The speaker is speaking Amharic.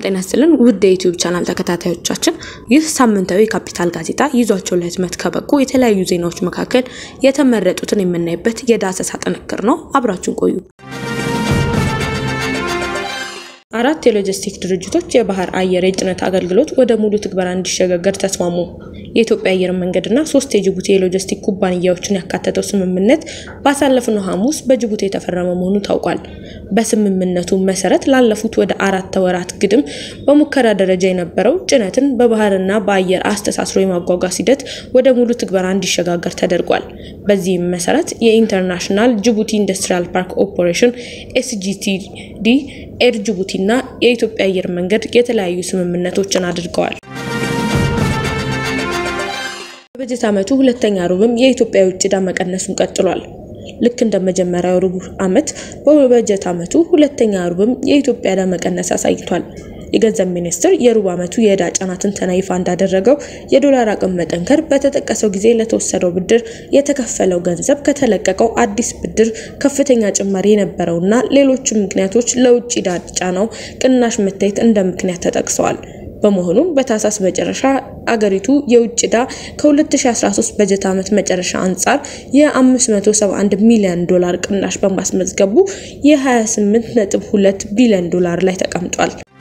ጤና ይስጥልን ውድ የዩቲዩብ ቻናል ተከታታዮቻችን፣ ይህ ሳምንታዊ ካፒታል ጋዜጣ ይዟቸው ለህትመት ከበቁ የተለያዩ ዜናዎች መካከል የተመረጡትን የምናይበት የዳሰሳ ጥንቅር ነው። አብራችሁን ቆዩ። አራት የሎጂስቲክ ድርጅቶች የባህር አየር የጭነት አገልግሎት ወደ ሙሉ ትግበራ እንዲሸጋገር ተስማሙ። የኢትዮጵያ አየር መንገድና ሶስት የጅቡቲ የሎጂስቲክ ኩባንያዎችን ያካተተው ስምምነት ባሳለፍነው ሐሙስ በጅቡቲ የተፈረመ መሆኑ ታውቋል። በስምምነቱ መሰረት ላለፉት ወደ አራት ወራት ግድም በሙከራ ደረጃ የነበረው ጭነትን በባህርና በአየር አስተሳስሮ የማጓጓዝ ሂደት ወደ ሙሉ ትግበራ እንዲሸጋገር ተደርጓል። በዚህም መሰረት የኢንተርናሽናል ጅቡቲ ኢንዱስትሪያል ፓርክ ኦፕሬሽን ኤስጂቲዲ ኤር ጅቡቲ እና የኢትዮጵያ አየር መንገድ የተለያዩ ስምምነቶችን አድርገዋል። በበጀት ዓመቱ ሁለተኛ ሩብም የኢትዮጵያ የውጭ ዕዳ መቀነሱን ቀጥሏል። ልክ እንደ መጀመሪያው ሩብ ዓመት በበጀት ዓመቱ ሁለተኛ ሩብም የኢትዮጵያ ዕዳ መቀነስ አሳይቷል። የገንዘብ ሚኒስቴር የሩብ ዓመቱ የዕዳ ጫና ትንተና ይፋ እንዳደረገው የዶላር አቅም መጠንከር በተጠቀሰው ጊዜ ለተወሰደው ብድር የተከፈለው ገንዘብ ከተለቀቀው አዲስ ብድር ከፍተኛ ጭማሪ የነበረውና ሌሎችም ምክንያቶች ለውጭ ዕዳ ጫናው ቅናሽ መታየት እንደ ምክንያት ተጠቅሰዋል። በመሆኑም በታህሳስ መጨረሻ አገሪቱ የውጭ ዕዳ ከ2013 በጀት ዓመት መጨረሻ አንጻር የ571 ሚሊዮን ዶላር ቅናሽ በማስመዝገቡ የ28.2 ቢሊዮን ዶላር ላይ ተቀምጧል።